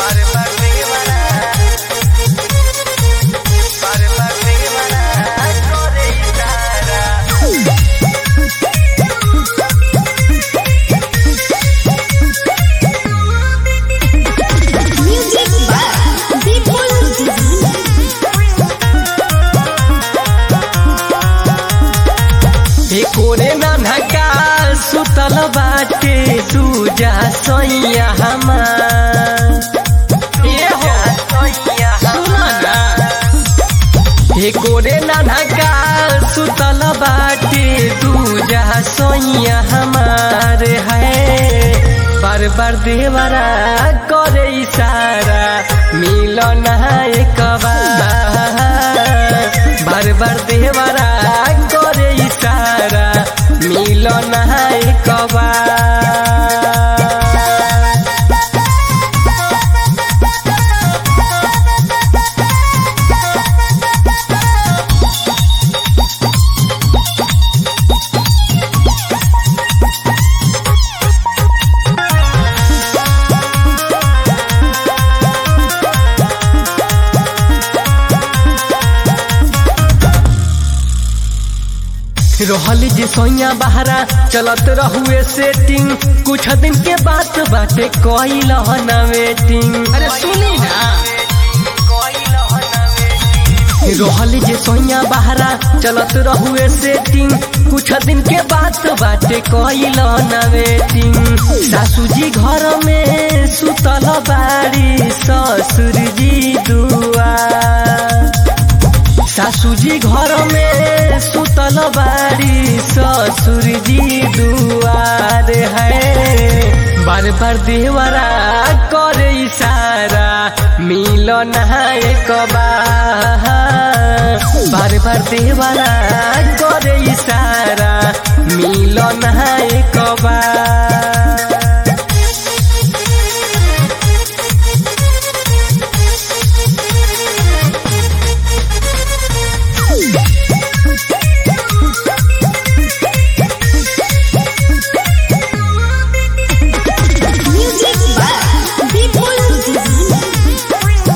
Music by Vipul Divine. कोरे नन्हका सुतल बाटे तू जा सैया हमार ए हो सुना ना हे कोरे नन्हका सुतल बाटे तू जा सैया हमार है बार बार देवरा करे इशारा मिलन एक बार बार बार देवरा करे इशारा मिलन एक बार रहल जे सोइया बहरा चलत रहुए सेटिंग कुछ दिन के बात बाटे कइल न वेटिंग अरे सुनी ना रहल जे सोइया बहरा चलत रहुए सेटिंग कुछ दिन के बात बाटे कइल न वेटिंग सासू जी घर में सुतल बाड़ी ससुर जी दुआ सासू जी घर में सुतल बाड़ी ससुर जी दुआर है बार बार देवरा करे इशारा मिलन एक बार बार बार देवरा करे इशारा मिलन एक बार Music by Vipul Divine.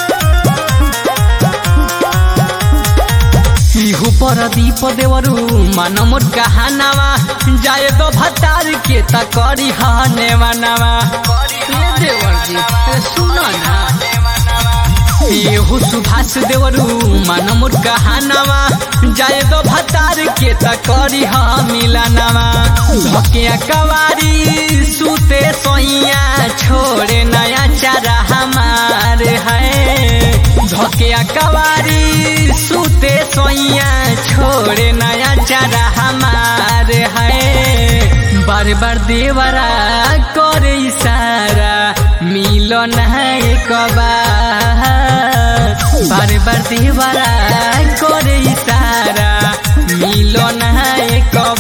इहु पर दीप देवरू मन मोर कहानावा जाए तो भतार के त करी हने मनावा ये देवर जी अरे सुनो ना एहु सुभाष देवरू मन मोर कहानावा जाए तो भतार के त करी ह मिलानावा धकिया कवारी सुते सोइया छोड़े नया चारा हमार है धकिया कवारी सुते सोइया छोड़े नया चारा हमार है बार बार देवरा करे इशारा मिलन है एक बार बार बार देवरा करे इशारा मिलन है एक